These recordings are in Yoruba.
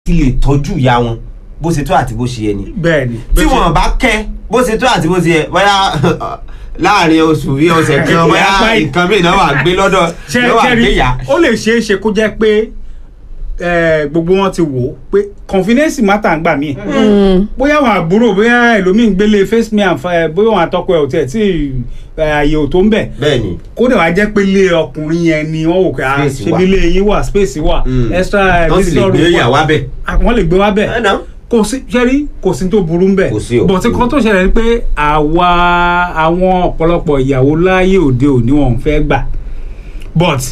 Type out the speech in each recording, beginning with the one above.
ti lè tọ́jú ìyá wọn bó ṣe tó àti bó ṣe yẹ ni bẹ́ẹ̀ni tí wọn bá kẹ́ bó ṣe tó àti bó ṣe yẹ bóyá láàrin oṣù bí ọ̀sẹ̀ kan bóyá Apá- nǹkan mìíràn náà wà gbé lọ́dọ̀ ṣe náà wà ṣe gbé rí yá. ó lè ṣeé ṣe kó jẹ́ pé eh, gbogbo wọn ti wò ó pé confidence matter ń gbà mí bóyá àwọn àbúrò bóyá ẹlòmíì ń gbélé face me and fa- bóyá àwọn àtọkọ ẹ ò tiẹ̀ tí eh, àyè ò tó ń bẹ̀ bẹ́ẹ̀ni kódà wá jẹ́ pé ilé ọkùnrin yẹn ni wọ́n wò pé ah, Space ṣebí wà. ilé yín wà space wà Mm. extra wọ́n sì lè visitor gbé room ìyàwó abẹ. Ah, wọ́n lè gbé wá bẹ̀ ẹ̀ náà kò sí ṣẹ́rí kò sí tó burú ń bẹ̀ Kò sí o. bọ̀tí kan tó ṣẹlẹ̀ ni pé àwa àwọn ọ̀pọ̀lọpọ̀ ìyàwó láyé òde òní wọn ò fẹ́ gbà but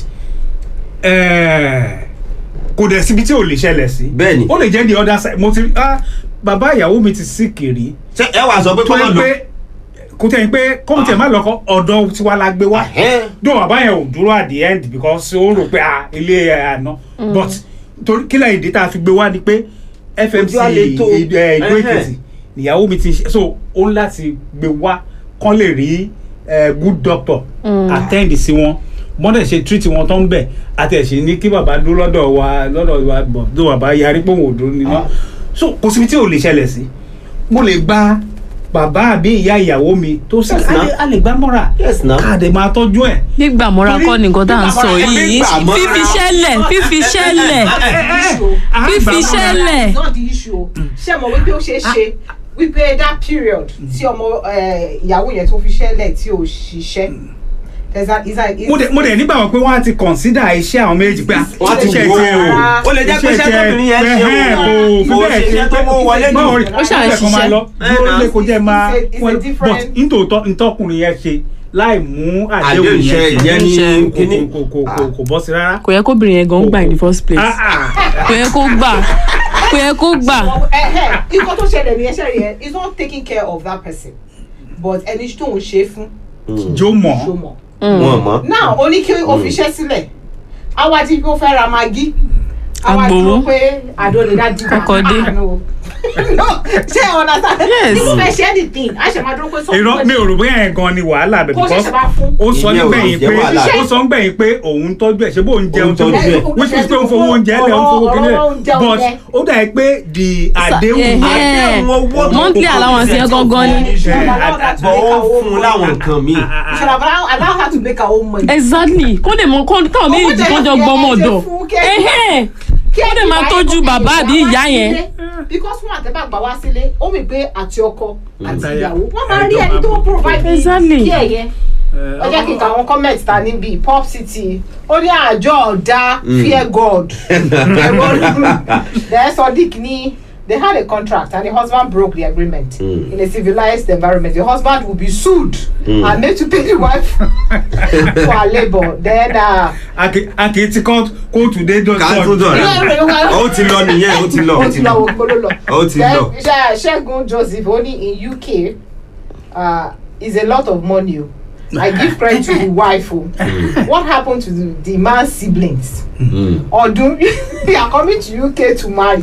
eh, kò dẹ̀ síbi tí ò lè ṣẹlẹ̀ sí Bẹ́ẹ̀ni. ó lè jẹ́ the other side mo ti rí ah bàbá ìyàwó mi ti sí kiri ṣé ẹ wàá sọ pé tó kọ́ yẹ máa lọ. pé kò tẹ̀ yín pé kóun tẹ̀ má lọ́kọ́ ọ̀dọ́ tiwa la gbé wá Ẹ̀hẹ́n. dùn bàbá yẹn ò dúró at the end because ó rò pé ah ilé ẹ̀ àná but torí kílẹ̀ ìdí tá a fi gbé wá ni pé fmc Ojú àlè tó. ìdó Ẹ̀hẹ́n. èkìtì ìyàwó mi ti ṣe so ó ń láti gbé wá kán lè rí eh, good doctor attend sí wọn bọ́dẹ̀ ṣe treat wọn tó ń bẹ̀ àti ẹ̀ṣẹ̀ ní kí bàbá dúró lọ́dọ̀ wa lọ́dọ̀ wa bọ̀ tó bàbá yarí pé òun ò dúró nínú so kò síbi tí ò lè ṣẹlẹ̀ sí mo lè gba bàbá àbí ìyá ìyàwó mi tó sì Yes, a now. lè- a lè gbá mọ́ra Yes, now. ká dẹ̀ máa tọ́jú ẹ̀. gbígbà mọ́ra Torí- kọ́ ni nǹkan tá à ń sọ gbígbà mọ́ra- yìí gbígbà mọ́ra- fífi ṣẹlẹ̀ fífi ṣẹlẹ̀ fífi ṣẹlẹ̀ It's not the issue o. ṣé mo wípé ó ṣe é ṣe wípé that period tí ọmọ eh, ìyàwó yẹn tó fi ṣẹlẹ̀ tí ò ṣiṣẹ́ there's a is a is mo dẹ̀ mo dẹ̀ nígbà wọn pé wọ́n á ti consider iṣẹ́ àwọn méjì pé wọ́n ti iṣẹ́ wò tiẹ̀ ó ó lè jẹ́ pé iṣẹ́ tóbìnrin yẹn ṣe ẹ̀hẹ́n, o kò kò fi bẹ́ẹ̀ ṣe iṣẹ́ tó mú wọlé jù. báwo rí Ó ṣáà ń ó ṣe máa lọ ṣiṣẹ́. dúró lé kó jẹ́ máa It's a- it's a wọ́n- but different- nítòótọ́ ntọ́kùnrin yẹn ṣe láì mú àdéhùn àdéhùn iṣẹ́ yẹn ìyẹn ní Iṣẹ́. kíní. kò kò kò kò bọ́ sí rárá. kò yẹ kóbìnrin yẹn gan gbà in the first place Ah, ah. kò yẹ kó gbà kò yẹ kó gbà ikọ̀ tó ṣẹlẹ̀ ní ẹṣẹ́ rẹ̀ is not taking care of that person but ẹni tó ń ṣe fún jó mọ̀ ṣó mọ̀. wọn mọ. now ó ní kí o fi iṣẹ́ sílẹ̀ àwa ti kó fẹ́ ra magi àwa Agbowó. dúró pé àdó lè dá dìbò Kọ́kọ́ dé. no ṣé ọ̀nà sáà Yes. nígbà fẹ́ ṣe anything a ṣe máa dúró pé sọ́kùnrin irọ́ mi ò rò bóyá yẹn gan ni wàhálà bẹ̀ Kó because ṣẹ̀ṣẹ̀ bá fún. ó sọ Ìyẹn ò nígbẹ̀yìn jẹ́ pé wàhálà. ó sọ nígbẹ̀yìn pé òun tọ́jú ẹ̀ ṣé bó ń jẹun tó Òun tọ́jú ẹ̀. which is pé ó ń fowó oúnjẹ lẹ̀ ó ń fowó kíní Ọ̀rọ̀ oúnjẹ lẹ̀ but oúnjẹ. ó dà pé the àdéhùn ẹ̀hẹ́n. àdéhùn owó tó monthly kókó allowance yẹn gangan ni. bọ̀ ó fún un láwọn nǹkan míì. you should have allow, allow her to make her own money. exactly kó lè mọ kó káwọn méjì kan jọ gbọmọ ọ̀dọ̀ ẹ̀hẹ́n kó lè máa tọ́jú bàbá àbí ìyá yẹn because fún àtẹ́bà gbà wá sílé ó mì pé àti ọkọ àti Àtaya. ìyàwó wọ́n máa rí ẹni tó provide Exactly. kí ẹ̀yẹ. ẹ jẹ́ kí n ka àwọn comment ta níbí pop city ó ní àjọ ọ̀dà fear god then sodiq ní they had a contract and the husband broke the agreement Mm. in a civilized environment the husband will be sued Mm. and made to pay the wife for her labour then uh, a kì í ti kọ́ kóòtù dé dọ́tọ̀ ká tó dọ̀rẹ́ ó ti lọ nìyẹn ó ti lọ ó ti lọ ògbó ló lọ. ó ti Then, lọ. Ṣe- Ṣẹ́gun Joseph ó ní in UK uh, is a lot of money o. I give credit to the wife o. What happened to the, the man's siblings? Mm. Ọdún they are coming to UK to marry.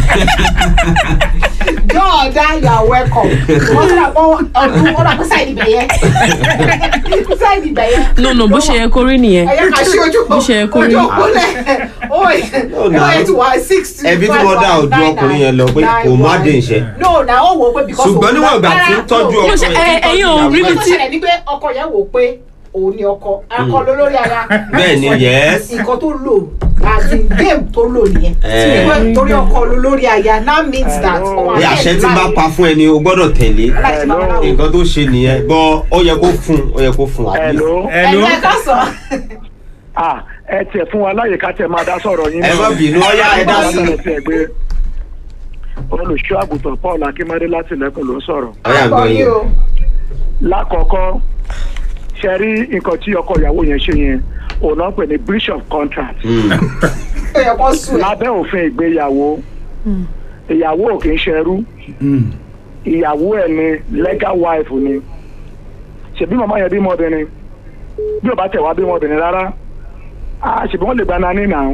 Jọ́ọ̀dá you are welcome. Wọ́n ti rà pọ́ ọdún wọ́n rà pọ́ sáìdì bẹ̀yẹ. Sáìdì bẹ̀yẹ. no no bó ṣe yẹ kó rí nìyẹn Ẹyẹ ká ṣe ojú Bó ṣe yẹ kó rí. ojú òpólẹ̀. Ó yẹ ó yẹ tí wàá six two ẹbí tí wọ́n dá ojú ọkùnrin yẹn lọ pé kò má dé iṣẹ́. no na ó wò ó pé because ṣùgbọ́n òun níwọ̀n ìgbà rárá, tí ń tọ́jú no. Mo ṣe- ọkùnrin ẹ- ẹ̀yin ò rí Nǹkan mi tó tí- ṣẹlẹ̀ ni pé ọkọ yẹn wò ó pé òun ni ọkọ akọ ló lórí aya Bẹ́ẹ̀ ni, yes. nǹkan tó lò as in game tó lò nìyẹn Eh. Pé torí ọkọ ló lórí aya now means that ọmọ bí àṣẹ tí bá pa fún ẹni o gbọ́dọ̀ tẹ̀lé aláìsí babaláwo. nǹkan tó ṣe nìyẹn bọ́ ó yẹ kó fún ó yẹ kó fún at least. Hello. Hello. ẹ̀yin ẹ̀ka sọ. Ah, ẹ tiẹ̀ fún wa láyè ká tẹ̀ máa dá sọ̀rọ̀ yín. ẹ má bínú ọyá ẹ dá sí Látọ̀rọ̀ tiẹ̀ gbé. Olùṣọ́ àgùntàn Paul Akínmádé láti Ilẹ̀kùn ló ń sọ̀rọ̀. ọyá Akọ gbọ́ yìí yín o. Lákọ̀ọ́kọ́, ṣe rí nǹkan tí ọkọ ìyàwó yẹn ṣe yẹn, òun náà ń pè ní breach of contract. Mm. ó yẹ kó sùn ẹ̀. Lábẹ́ òfin ìgbéyàwó, ìyàwó ò kì í ṣẹrú, ìyàwó ẹ̀ ni legal wife ni. Ṣèbí màmá yẹn bímọ obìnrin, bí ò bá tẹ̀ wá bímọ obìnrin rárá, ah, ṣèbí wọ́n lè gba nání náà.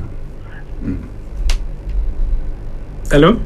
hello.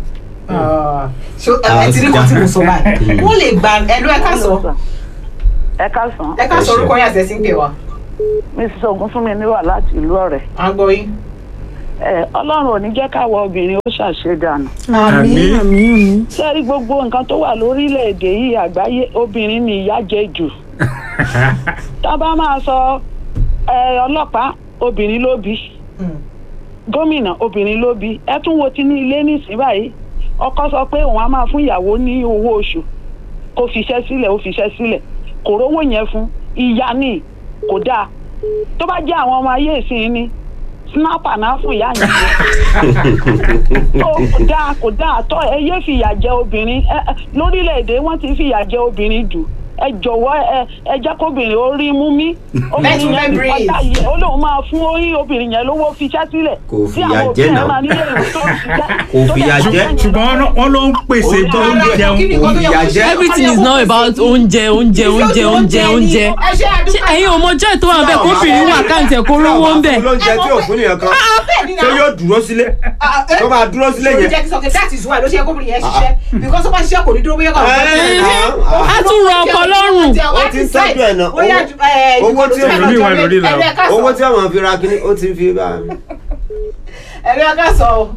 ṣé ẹ ti rí kan tí mo sọ báyìí wọ́n lè gba ẹ̀lú ẹ̀ka sọ ẹ káàsán ẹ̀ka sọ orúkọ yẹn àti ẹ̀sìn pè wá. mrs ogunfunmi níwà láti ìlú ọ̀rẹ́ à ń gbọ́ yín. ẹ ọlọ́run ò ní jẹ́ káwọ obìnrin ó ṣàṣedànù. Àmín. àmì àmì sẹ́rí gbogbo nǹkan tó wà lórílẹ̀‐èdè yìí àgbáyé obìnrin ni ìyà jẹ jù. tá a bá máa sọ ẹ, ọlọ́pàá obìnrin ló bí gómìnà obìnrin ló bí ẹ tún wo ti ní ilé nísìnyí báyìí ọkọ sọ pé òun á máa fún ìyàwó ní owó oṣù kó fiṣẹ́ sílẹ̀ ó fiṣẹ́ sílẹ̀ kò rówó yẹn fún ìyá ni kò dáa tó bá jẹ́ àwọn ọmọ ayé ìsìn ni snapper náà fún ìyá yẹn tó kò dáa kò dáa tó ẹ yé fìyà jẹ obìnrin ẹ ẹ, lórílẹ̀‐èdè wọ́n ti fìyà jẹ obìnrin jù ẹ jọ̀wọ́ ẹ ẹ jẹ́ kóbìnrin ó rí mú mí obìnrin Let yẹn me ní breathe. pátá yìí ó lóun máa fún orí obìnrin yẹn lówó fiṣẹ́ sílẹ̀ Kò tí fìyà àwọn jẹ òbí náà. ẹ̀ máa nílé ìwé tó ń ṣiṣẹ́ Kò fìyà tó dẹ̀ jẹ. máa ń ṣùgbọ́n wọ́n- wọ́n ló ń pèsè tó ń jẹun Kí ni nǹkan tó yẹ kó Ìyà ṣe? jẹ. everything is now about oúnjẹ oúnjẹ oúnjẹ oúnjẹ oúnjẹ ẹ ṣe ṣé àdúgbò ẹ̀yin ò mọ jẹ́ tó wà bẹ́ẹ̀ kóbìnrin wà káǹtì ẹ̀ kó rówó ń bẹ̀ lóúnjẹ tí ò fún nìyẹn kan tó yóò dúró sílé tó máa dúró sílé yẹn. jẹ́ kí sọ pé that is why ló ṣe yẹ kóbìnrin yẹn ṣiṣẹ́ because ó bá ṣiṣẹ́ kò ní dúró bóyá kò ní dúró. á tún rọ ọkọ lọ́rùn ó ti ń tọ́jú ẹ̀ náà owó tí Ẹlòmíì wà lórí ìlà. owó tí àwọn fi ra kíní ó ti ń fi bá ẹ̀rí ọkà sọ o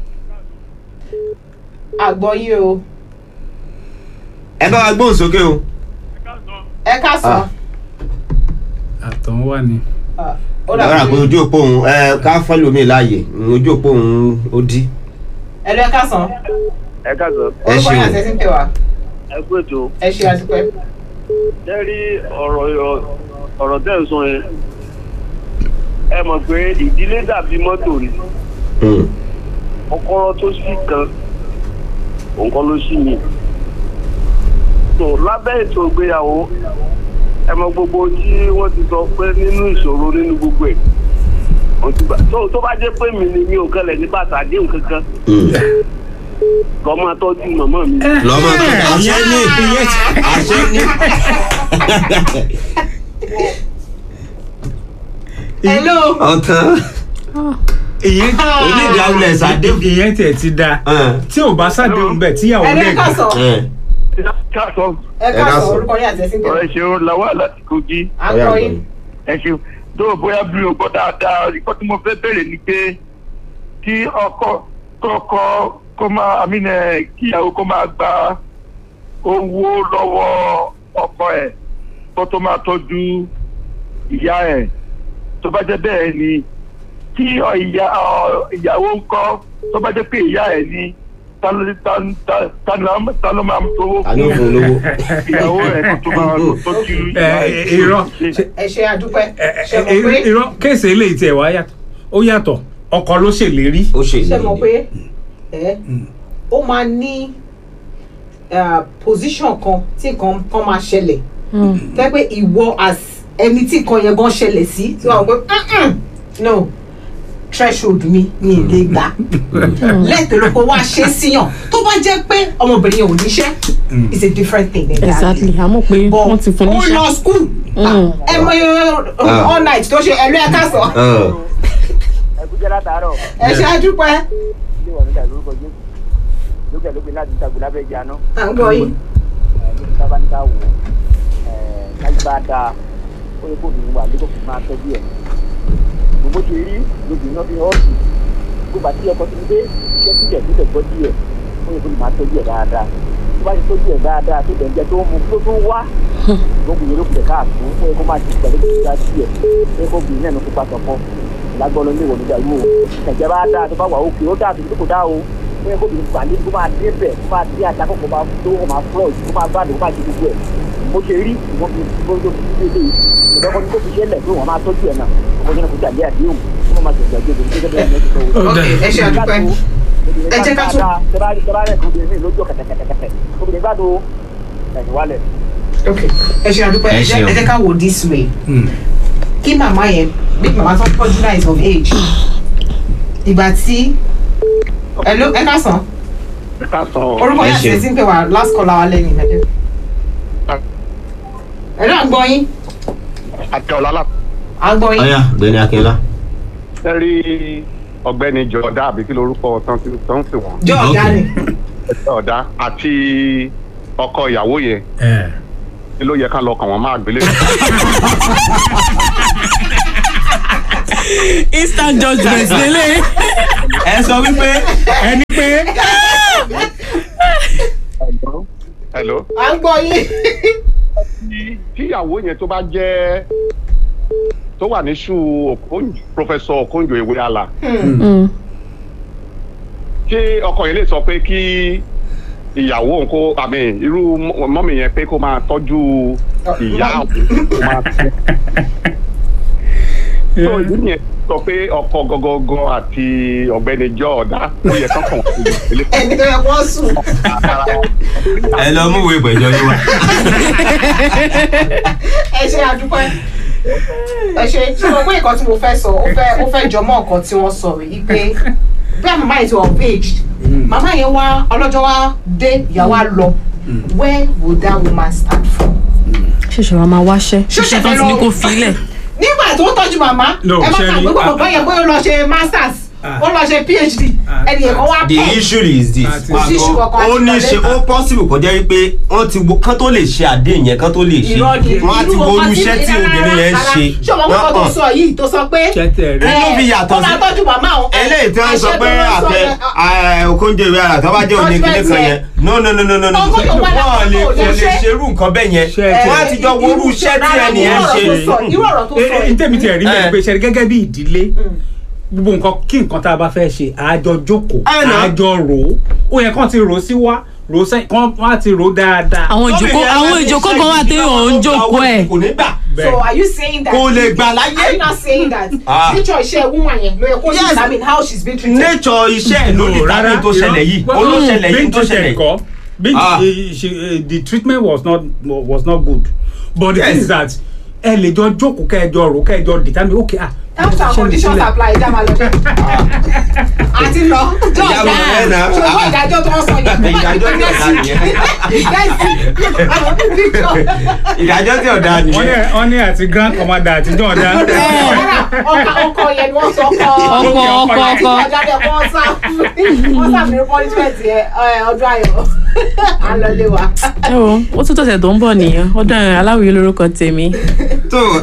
àgbọ̀ yìí o ẹ bá wa gbóhùn sókè o. ẹ ká sọ Ah. àtọ̀hún wà ní. ó lọ́wọ́ dà àpò ojú òpó òun ẹ ká fọ́ lómi láàyè ojú òpó òun ó dí. ẹ̀rí ọkà sọ ẹ káàsán Ẹ orúkọ ṣeun. yẹn àti ẹsìn pè wá ẹ kú ètò ẹ ṣe àtúpẹ́. ẹ rí ọ̀rọ̀ yọ- ọ̀rọ̀ tẹ́ ń sọ yẹn ẹ mọ̀ pé ìdílé dàbí mọ́tò ni Mm. kọ́kọ́rọ́ tó sì kan òun kọ́ ló sì mí. tó lábẹ́ ètò ìgbéyàwó ẹ mọ gbogbo tí wọ́n ti sọ pé nínú ìṣòro nínú gbogbo ẹ̀ mo ti gbà- tó tó bá jẹ́ pé mi ni mi ò kẹlẹ̀ ní bàtà àdéhùn kankan Mm. lọ́ máa tọ́jú màmá mi. lọ́mọ tó àṣẹ ní àṣẹ ní. hello ọ̀tán ìyẹn onídìí awulẹ̀ sàdéhùn. ìyẹn tiẹ̀ ti da Ẹ̀, tí ò bá ṣàdéhùn bẹ́ẹ̀ tíyàwó ẹ̀rí lè ọkà sọ ẹ̀, káàsán ẹ ká ẹ ká sọ sọ. orúkọ yẹn àti ẹsìn pè wá ọ̀rẹ́ ṣeun làwọn láti kogi. ọ̀yá àgbọ̀ yìí àgbọ̀n. ẹ ṣeun tó o bóyá bí o gbọ́ dáadáa ìkọ́ tí mo fẹ́ bẹ̀rẹ̀ ni pé kí ọkọ kọ́kọ́ kó máa àmínà kíyàwó kó máa gba owó lọ́wọ́ ọkọ ẹ̀ kó tó máa tọ́jú ìyá ẹ̀ tó bá jẹ́ bẹ́ẹ̀ ni kí ọ- ìyá ọ- ìyàwó ń kọ́ tó bá jẹ́ pé ìyá ẹ̀ ni ta ló- ta- ta- ta ló- ta ló máa ń tówó ta ló fún un lówó. ìyàwó ẹ̀ kó tó máa tọ́jú ìyá ẹ ẹ̀. irọ́ ẹ ṣe àdúpẹ́ ẹ, ṣe ẹ, mọ̀ pé irọ́ kéèsì eléyìí tiẹ̀ wá yàtọ̀ ó yàtọ̀ ọkọ ló ṣèlérí. ó ṣe ṣe ìlérí mọ̀ pé ẹ ó máa ní uh, position kan tí nǹkan kan máa ṣẹlẹ̀ tẹ́ pé ìwọ as ẹni tí nǹkan yẹn gan ṣẹlẹ̀ sí tí wọ́n á pé "Mm-mm, no threshold mi mi ì lè gbà lẹ́tọ̀ọ́ kó wá ṣe síyàn tó bá jẹ́ pé ọmọbìnrin yẹn ò níṣẹ́ it's a different thing entirely. exactly àmọ́ pé but wọ́n ti fún ó níṣẹ́ lọ school Mm. ẹ mọ Ah. all night tó ṣe ẹlú ẹ ká sọ Ẹ̀, ẹkújẹ látàárọ̀ ẹ ṣe àdúpẹ́ ilé ìwà nígbà lórúkọ jésù lókè lókè láti ìtàgbé lábẹ́ ìjà náà à ń gbọ́ yìí. ní sábà ní ká wò ó káyí bá dáa ó yẹ kó obìnrin wà nígbà tó máa tọ́jú ẹ̀ gbogbo ṣe rí lóbìnrin náà fi hàn sí gbogbo àti ọkọ tó ń gbé iṣẹ́ sílẹ̀ tó tẹ̀ gbọ́dí ẹ̀ ó yẹ kó lè máa tọ́jú ẹ̀ dáadáa tó bá ti tọ́jú ẹ̀ dáadáa tó tẹ̀ ń jẹ tó ń mu tó tún wá lóbìnrin ló kùtẹ̀ káàtó ó yẹ kó máa ti pẹ̀lú ìgbà sí ẹ̀ ó yẹ kó obìnrin náà ló kópa sọ̀kan lágbọ́n ló ní ìwọ̀n nígbà yìí o ẹ̀jẹ̀ bá dáa tó bá wà òkè ó dáa tó kò dáa o ó yẹ kó obìnrin pàdé kó máa dé bẹ̀ kó máa dé ajá kó máa tó kó máa fúlọ̀ kó máa gbádùn kó máa ṣe gbogbo ẹ̀ mo ṣe rí ìwọ́n fi gbogbo fi ṣe lé ìdọ́kọ́ ní kó fi ṣẹlẹ̀ pé wọ́n máa tọ́jú ẹ̀ náà ọkọ̀ yẹn kò jà lé àdéhùn kó máa ṣe ìgbàgbé obìnrin gẹ́gẹ́ bẹ́ẹ̀ ní ẹ̀ṣẹ̀ ok ẹ ṣe àdúpẹ́ ẹ jẹ́ ká tún- tẹ́bárẹ̀ tẹ́bárẹ̀ kò obìnrin lójú kẹ̀kẹ̀kẹ̀kẹ̀ obìnrin gbádùn ẹ̀yìn wálẹ̀ ok ẹ ṣe àdúpẹ́ Ẹ ẹ jẹ́ ṣeun. ẹ jẹ́ ká wò this way Mm. kí màmá yẹn bí màmá tó tọ́jú náà is of age ìgbà tí ẹ ló ẹ ká sàn ká sọ orúkọ Ẹ yẹn àti ṣeun. ẹsìn pé wà last call our lẹ́yìn ìmẹ̀dẹ́ ẹ ló à ń gbọ́ yín àti ọ̀làlà à ń gbọ́ yín ọ̀yá gbẹ̀ni akínlá. ẹ rí ọ̀gbẹ́ni jọ̀ọ́dá àbí kí lorúkọ tán ti tán sí wọn jọ ọ̀gá ni jọ̀ọ́dá àti ọkọ ìyàwó yẹn ẹ ni ló yẹ ká lọ kàn wọ́n máa gbélé. instant judgement lélẹ̀. ẹ sọ wípé ẹni pé hello. à ń gbọ́ yín. tí tíyàwó yẹn tó bá jẹ́ tó wà ní ṣú Okonjo professor Okonjo Iweala ṣé ọkọ yẹn lè sọ pé kí ìyàwó òun kó àmì irú mọ- mọ́mì yẹn pé kó máa tọ́jú ìyá òun kó máa tọ́jú. tó ìdí yẹn sọ pé ọkọ gọgọgọ àti ọ̀gbẹ́ni jọọdá ó yẹ kán kàn wọ́n sí ilé ẹni tó yẹ kó sùn. ẹ lọ mú ìwé ìpẹ̀jọ́ yín wá. ẹ ṣe àdúpẹ́ ẹ ṣe tí mo pé nǹkan tí mo fẹ́ sọ ó fẹ́ ó fẹ́ jọmọ́ nǹkan tí wọ́n sọ yìí pé bí àwọn màmá yìí ti wà of age màmá yẹn wá ọlọ́jọ́ wá dé ìyàwó á lọ where would that woman start from. ṣẹ̀ṣẹ̀ wa máa wáṣẹ́ Ṣẹ̀ṣẹ̀ iṣẹ́ tó fẹ́ ti ní lọ- kó filẹ̀. nígbà tó ń tọ́jú màmá No, ẹ má ṣe kà rí- pé bàbá yẹn bóyá ó lọ ṣe masters Ah. ó lọ ṣe phd Ah. ẹnì yẹn kan wá the pẹ́ issue is this Àti- Kò sí issue kankan ó ní àti ṣe ó possible kó jẹ́ wípé wọ́n ti wo kán tó lè ṣe àdéhùn yẹn kán tó lè ṣe irọ́ ni wọ́n á ti wo irú iṣẹ́ tí obìnrin yẹn ń ṣe ṣé ọmọ kọ́kọ́ tó sọ yìí tó sọ pé Ṣẹ́tẹ̀ rẹ̀. Inú fi yàtọ̀ ó máa sí- tọ́jú màmá òun eléyìí tí wọ́n sọ àṣẹ pé tó lọ sọ àfẹ yẹn, Okonjo Iweala tó bá jẹ́ òní kíní kan yẹn no no no no no no Ọkọ tó wà lápá wọ́n lè kò lè kò lè ṣe. ṣerú nǹkan bẹ́ẹ̀ yẹn Ṣe ẹ wọ́n á ti jọ wo irú iṣẹ́ tí ẹnì yẹn ń ṣe irú ọ̀rọ̀ tó sọ- irú ọ̀rọ̀ tó sọ ẹ yìí. tẹ̀mí tiẹ̀ rí Eh. mi pé ṣe gẹ́gẹ́ bí ìdílé gbogbo nǹkan kí nǹkan tá a bá fẹ́ ṣe àjọ jókòó Ẹ nà. àjọ rò ó ó yẹ kán ti rò ó sí wá rò ó sẹ́yìn kán wá ti rò ó dáadáa. àwọn ìjókòó àwọn ìjókòó kan wà téèyàn ń jókòó ẹ̀. kò ní gbà so are you saying that Kò lè gbà láyé. are you not saying that Ah. nature iṣẹ́ woman yẹn ló yẹ kó Yes. determine how she's been treated. nature iṣẹ́ ẹ̀ ló lè tàbí tó ṣẹlẹ̀ yìí ó ló ṣẹlẹ̀ yìí tó ṣẹlẹ̀ yìí. Being, Ah. eh, she, eh, the treatment was not was not good but the Yes. thing is that ẹ lè jọ jókòó kẹjọ rò kẹjọ determine okay ah terms and ṣe mi conditions sílẹ̀. apply ìjà máa lọ dé. àti lọ Ìjà máa lọ náà. ṣùgbọ́n ìdájọ́ tó ń sọ yẹn kó má Ìdájọ́ di tí ọ̀dà nìyẹn. ìdájọ́ tí ọ̀dà wọ́n ní nìyẹn. wọ́n ní àti grand commander àti jọ̀ọ́dá. ọkọ ọkọ yẹn ni wọ́n sọ ọkọ ọkọ ọkọ àti ọkọ ìdájọ́ yẹn wọ́n sá wọ́n sá mi punishment yẹn ẹ, ọdún ayọ̀ à ń lọ lé wa. ẹ wo ó tún tọ̀sẹ̀ tó ń bọ̀ nìyẹn ọdún aláwìyé lórúkọ tèmi. tó